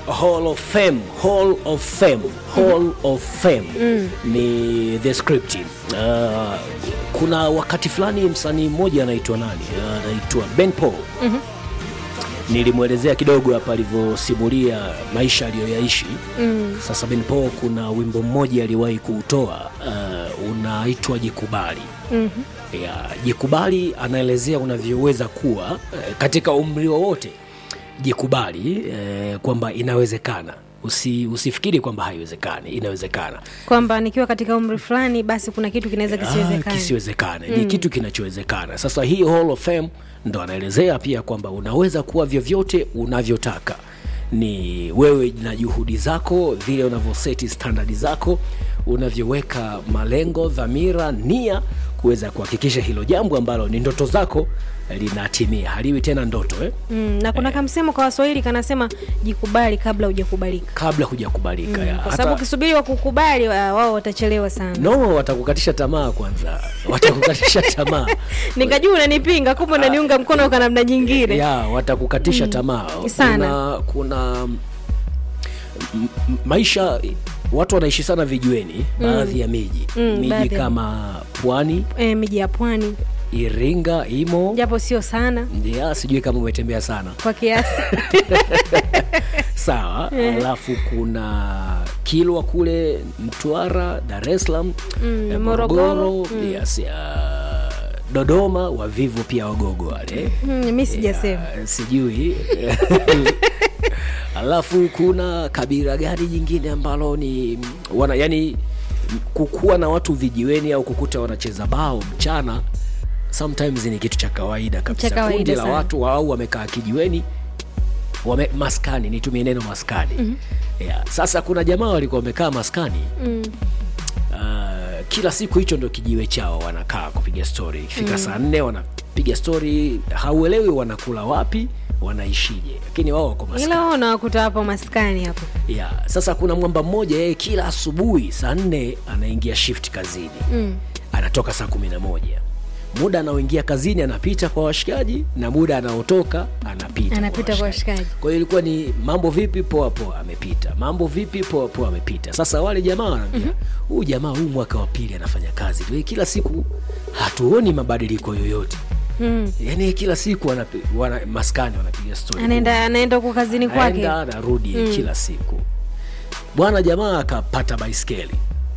Hall of Fame, Hall of Fame, Hall of Fame ni the script. Uh, kuna wakati fulani msanii mmoja anaitwa nani? Uh, anaitwa Ben Paul. Nilimwelezea kidogo hapa alivyosimulia maisha aliyoyaishi. Sasa Ben Paul kuna wimbo mmoja aliwahi kuutoa uh, unaitwa Jikubali. Ya, jikubali anaelezea unavyoweza kuwa eh, katika umri wowote jikubali eh, kwamba inawezekana Usi, usifikiri kwamba haiwezekani inawezekana kwamba nikiwa katika umri fulani basi kuna kitu kinaweza Ah, kisiwezekana kisiwezekane ni kitu kinachowezekana sasa hii Hall of Fame ndo anaelezea pia kwamba unaweza kuwa vyovyote unavyotaka ni wewe na juhudi zako vile unavyoseti standard zako unavyoweka malengo dhamira nia kuweza kuhakikisha hilo jambo ambalo ni ndoto zako linatimia haliwi tena ndoto eh? mm, na kuna kamsemo kwa waswahili kanasema jikubali kabla hujakubalika kabla hujakubalika ya. kwa Hata- sababu ukisubiri wakukubali wa- wao watachelewa sana no watakukatisha tamaa kwanza watakukatisha tamaa nikajua unanipinga kumbe unaniunga mkono kwa namna nyingine ya watakukatisha tamaa Sana. kuna, kuna m- m- maisha watu wanaishi sana vijiweni baadhi ya miji Mm, miji baadhi ya- kama pwani e, miji ya pwani iringa imo japo sio sana ya sijui kama umetembea sana kwa kiasi sawa alafu kuna kilwa kule mtwara dar es salaam Mm, eh, Morogoro, yes, ya, dodoma wavivu pia wagogo wale mm, mi sijasema Ya, sijui alafu kuna kabila gani jingine ambalo ni wana yani kukuwa na watu vijiweni au kukuta wanacheza bao mchana sometimes ni kitu cha kawaida kabisa Cha kawaida kundi la sana. watu au wamekaa kijiweni wame, maskani nitumie neno maskani mm-hmm. yeah. sasa kuna jamaa walikuwa wamekaa maskani mm. uh, kila siku hicho ndo kijiwe chao wanakaa kupiga stori ikifika mm. saa nne wanapiga stori hauelewi wanakula wapi wanaishije lakini wao wako maskani ila wao unawakuta hapo maskani hapo yeah. sasa kuna mwamba mmoja yeye kila asubuhi saa nne anaingia shift kazini mm. anatoka saa kumi na moja muda anaoingia kazini anapita kwa washikaji na muda anaotoka anapita Anapita kwa washikaji. kwa hiyo ilikuwa ni mambo vipi poa poa amepita mambo vipi poa poa amepita sasa wale jamaa wanaambia huu mm-hmm. jamaa huu mwaka wa pili anafanya kazi tu kila siku hatuoni mabadiliko yoyote mm. yaani kila siku wanapi, wana, maskani wanapiga stori anaenda anaenda huko kazini kwake aenda anarudi mm. kila siku bwana jamaa akapata baiskeli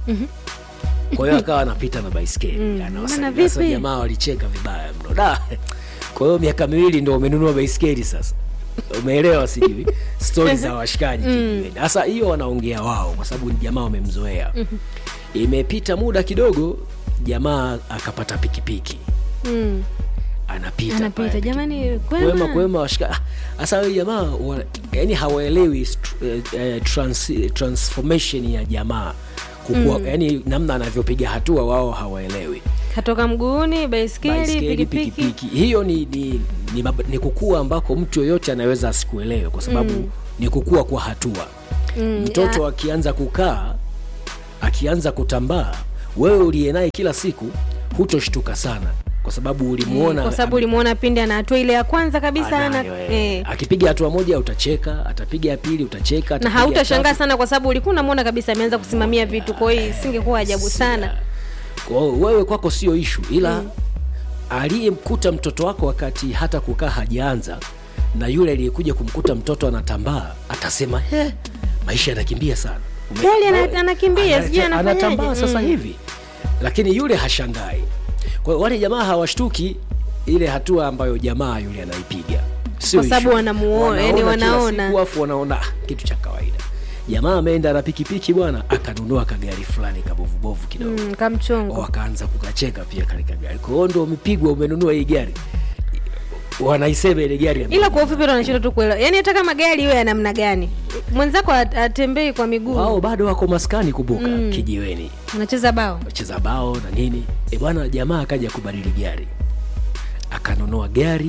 kwa hiyo akawa anapita na baiskeli Mm. Anawasalimia. Bwana, Sasa vipi? jamaa walicheka vibaya mno da kwa hiyo miaka miwili ndo umenunua baiskeli sasa umeelewa sijui stori za washikaji kijiweni. sasa hiyo wanaongea wao kwa sababu ni jamaa wamemzoea imepita muda kidogo jamaa akapata pikipiki mm. anapita anapita pale jamani kwema kwema kwema washika ah, sasa huyu jamaa wa- yani hawaelewi str- eh, eh, trans, transformation ya jamaa kukua mm. yani namna anavyopiga hatua wao hawaelewi katoka mguuni baiskeli Baiskeli, pikipiki pikipiki hiyo ni, ni, ni, mab- ni kukua ambako mtu yoyote anaweza asikuelewe kwa sababu mm. ni kukua kwa hatua Mm, mtoto akianza kukaa akianza kutambaa wewe uliye naye kila siku hutoshtuka sana kwa sababu ulimuona kwa sababu ulimwona pindi ana hatua ile ya kwanza kabisa ana Anayo, eh. eh. akipiga hatua moja utacheka atapiga ya pili utacheka na atapiga ya hautashangaa tatu. sana kwa sababu ulikuwa unamwona kabisa ameanza kusimamia vitu kwa hiyo isingekuwa ajabu sana Kwa hiyo wewe kwako sio ishu ila aliyemkuta mtoto wako wakati hata kukaa hajaanza na yule aliyekuja kumkuta mtoto anatambaa atasema he maisha yanakimbia sana Ume- Kweli ana- wewe- anakimbia, sijui anata- anafanyaje. anatambaa sasa Mm. hivi lakini yule hashangai kwa hiyo wale jamaa hawashtuki ile hatua ambayo jamaa yule anaipiga Sio Kwa sababu issue. wanamuona, yani Wanaona kila wanaona. siku, afu wanaona "Ah, kitu cha kawaida jamaa ameenda na pikipiki bwana akanunua kagari fulani kabovubovu kidogo mm, kamchongo wakaanza kukacheka pia katika gari kwa hiyo ndo umepigwa umenunua hii gari wanaisema ile gari ya- ila kwa ufupi ndo anashinda tu kuelewa yaani hata kama gari iwe ya namna gani mwenzako at- atembei kwa miguu wao bado wako maskani kumbuka mm. kijiweni unacheza bao wacheza bao na nini e bwana jamaa akaja kubadili gari akanunua gari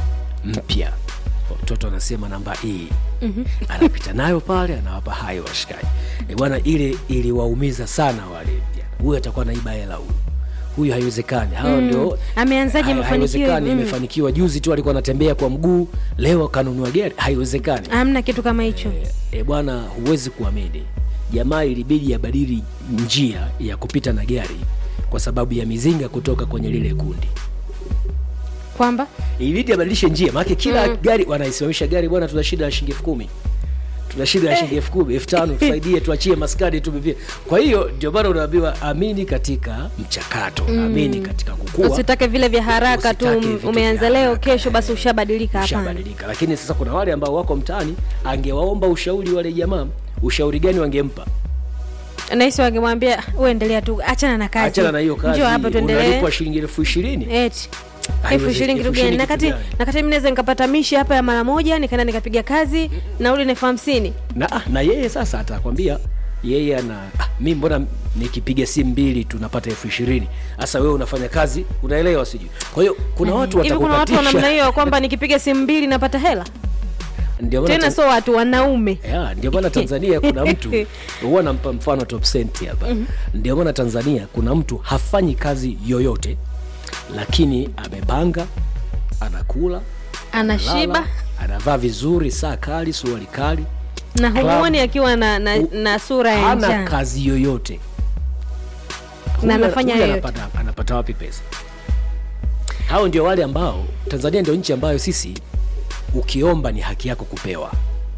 mpya mtoto anasema namba hii mm-hmm. anapita nayo pale anawapa hayo washikaji e bwana ile iliwaumiza sana wale vijana huyu atakuwa naiba hela huyu huyu haiwezekani hawa ndio Ameanzaje hai- mafanikio haiwezekani hivi? Mm. imefanikiwa juzi tu alikuwa anatembea kwa mguu leo kanunua gari haiwezekani hamna kitu kama hicho e, bwana huwezi kuamini jamaa ilibidi abadili njia ya kupita na gari kwa sababu ya mizinga kutoka kwenye lile kundi kwamba ilibidi abadilishe njia maanake kila gari wanaisimamisha gari bwana tuna shida ya shilingi elfu kumi tuna shida ya shilingi elfu kumi elfu tano tusaidie tuachie maskani tumivie kwa hiyo ndio maana unaambiwa amini katika mchakato amini katika kukua usitake vile vya haraka tu Usitake vitu umeanza vya leo haraka. kesho basi ushabadilika hapana ushabadilika lakini sasa kuna wale ambao wako mtaani angewaomba ushauri wale jamaa ushauri gani wangempa nahisi wangemwambia uendelea tu achana na kazi achana na hiyo kazi njoo hapa tuendelee unalipwa shilingi elfu ishirini eti elfu Haiwezi- ishirini kitu elfu gani ishirini nakati kitu gani? nakati mi naweza nikapata mishi hapa ya mara moja nikaenda nikapiga kazi nauli na elfu hamsini na, ah, na yeye sasa atakwambia yeye ana ah, mi mbona nikipiga simu mbili tunapata elfu ishirini sasa wewe unafanya kazi unaelewa sijui kwa hiyo kuna watu hivi kuna watu wa namna watakukatisha hiyo kwamba nikipiga simu mbili napata hela ndio maana tena Tan- sio watu wanaume Ya, ndio maana tanzania kuna mtu huwa nampa mfano top senti hapa ndio maana tanzania kuna mtu hafanyi kazi yoyote lakini amepanga anakula anashiba analala, anavaa vizuri saa kali suruali kali na Club. humuoni akiwa na, na, U- na sura ya hana njaa kazi yoyote Na Huyu- anafanya huyu yoyote. anapata, anapata wapi pesa hao ndio wale ambao tanzania ndio nchi ambayo sisi ukiomba ni haki yako kupewa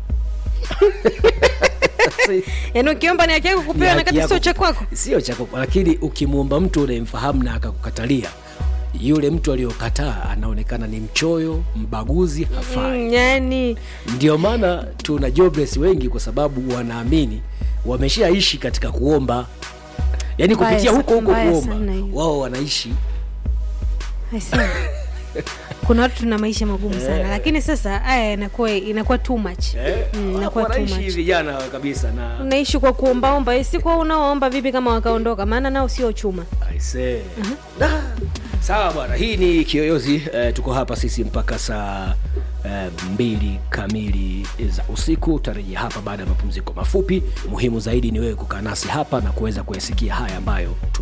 yaani ukiomba ni haki yako Ni kupewa na haki kati yako sio cha ku- kwako sio cha kwako lakini ukimwomba mtu unayemfahamu na akakukatalia yule mtu aliyokataa anaonekana ni mchoyo mbaguzi hafai Mm, yani ndio maana tuna jobless wengi kwa sababu wanaamini wameshaishi katika kuomba yaani Mbaya kupitia sa- huko huko mbaya kuomba sana hiyo. wao wanaishi I see. kuna watu tuna maisha magumu sana lakini sasa haya inakuwa inakuwa too much Mm, inakuwa too wanaishi much vijana kabisa na unaishi kwa kuombaomba Eh, si kwa unaoomba vipi kama wakaondoka maana nao sio chuma I say. Da. sawa bwana hii ni kiyoyozi eh, tuko hapa sisi mpaka saa eh, mbili kamili za usiku utarejea hapa baada ya mapumziko mafupi muhimu zaidi ni wewe kukaa nasi hapa na kuweza kuyasikia haya ambayo